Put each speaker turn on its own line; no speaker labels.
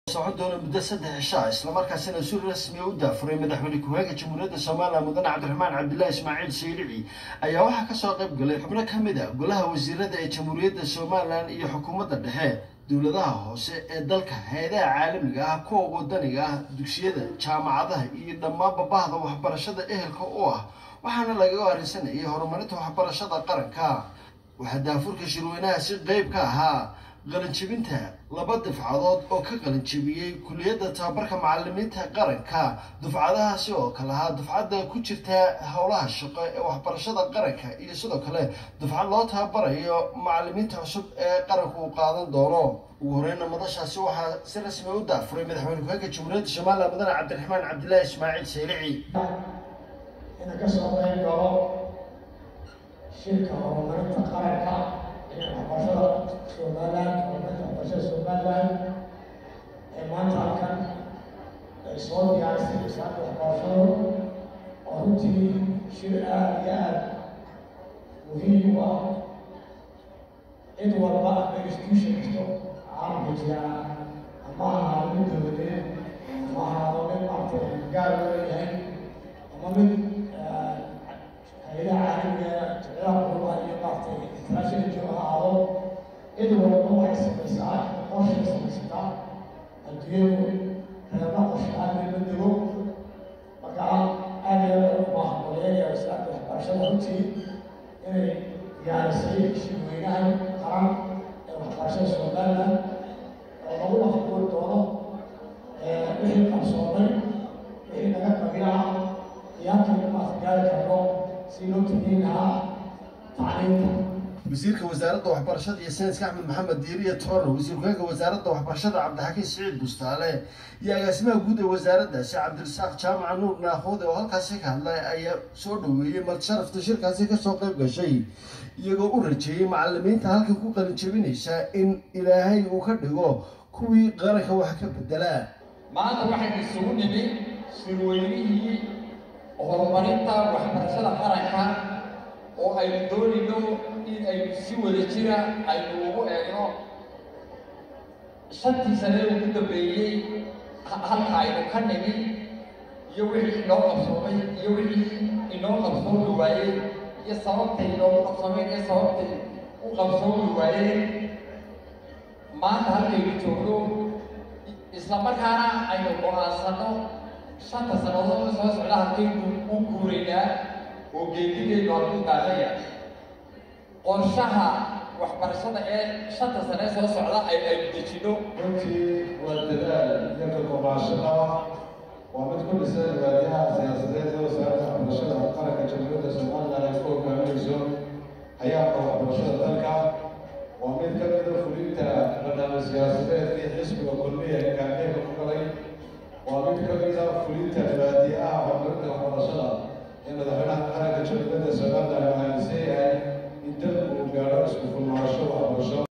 socon doona muddo saddex cishaa islamarkaasina si rasmiya u daafuray madaxweyne ku-xigeenka jamhuuriyadda soomaaliya mudane cabdiraxmaan cabdilaahi ismaaciil saylici ayaa waxaa kasoo qayb galay xubno ka mid a golaha wasiirada ee jamhuuriyadda somalilan iyo xukuumadda dhexe dowladaha hoose ee dalka hay-adaha caalamiga ah kuwa wadaniga ah dugsiyada jaamacadaha iyo dhammaanba bahda waxbarashada ehelka u ah waxaana lagaga arrinsanayay horumarinta waxbarashada qaranka waxaa daafurka shirweynaha si qeyb ka ahaa qalinjibinta laba dufcadood oo ka qalinjibiyey kuliyadda tababarka macalimiinta qaranka dufcadahaasi oo kale ahaa dufcadda ku jirta howlaha shaqo ee waxbarashada qaranka iyo sidoo kale dufcad loo tababarayo macalimiinta cusub ee qaranku uu qaadan doono ugu horeyna madashaasi waxaa si rasmi u daafuray madaxweyne ku-xigeenka jamhuuriyadda somalilan mudane cabdiraxmaan cabdilaahi ismaaciil saylici
ina kasoo qayb galo shirka horumarinta qaranka ee waxbarashada somalilan horumarinta waxbarashada somalilan ee maanta halkan ay soo diyaarisay wasaaradda waxbarashadu oo runtii shir aada iyo aada muhiim u ah cid walba ama institution kasto caalamka jira ama ahaado mid dowladeed ama ahaado mid maaragtay gaar loo leeyahay ama mid hay-adaha caalamiga jeclaha qurubaha iyo maaragtay international joog ha ahaado cid walba waxay samaysaa qorshay samaysataa adduunyadu reeba qorshe aadmay ma dego marka aada iyo aada u baahan qoleynaya wasaaradda waxbarashada runtii inay diyaarisay shirweynahan qaran ee waxbarashada somaliland oo lagu lafguuri doono wixii qarsoomay wixii naga qabiil ah iyo halkii maas gaari karno si loo tageyn lahaa tacliinta
wasiirka wasaaradda waxbarashada iyo sayniska axmed maxamed diiriya toorno wasiir ku-xigeenka wasaaradda waxbarashada cabdixakiin siciid bustaale iyo agaasimaha guud ee wasaaraddaasi cabdirasaaq jaamaca nuur naakoode oo halkaasi ka hadlay ayaa soo dhaweeyey malsharafta shirkaasi kasoo qayb gashay iyagoo u rajeeyey macalimiinta halkan ku qalinjabinaysa in ilaahay uu ka dhigo kuwii qaranka wax ka bedelaa
maanta waxaynu isugu nimi shirweynihii horumarinta waxbarashada qaranka oo aynu doonayno in aynu si wada jira aynu ugu eegno shantii sane ugu dambeeyey halka aynu ka nimi iyo wixii inoo qabsoomay iyo wixii inoo qabsoomi waayey iyo sababtay inoogu qabsoomeen iyo sababtay u qabsoomi waayeen maanta halkaynu joogno isla markaana aynu go-aansano shanta sannadood soo socda halkaynu u guuraynaa oo geedideedu halkuu daaqaya qorshaha waxbarashada ee shanta sane soo socda ay aynu dejino
runtii waa dadaal iyo ka kobaashada waa mid ku dhisan waadiyaha siyaasadeed ee wasaaradda waxbarashada qaranka jamhuuriyadda somaliland ay ku hogaaminayso hayaabka waxbarashada dalka waa mid ka mida fulinta barnaamij siyaasadeedkii xisbiga kulmiya ee gaardeega ku galay waa mid ka mida fulinta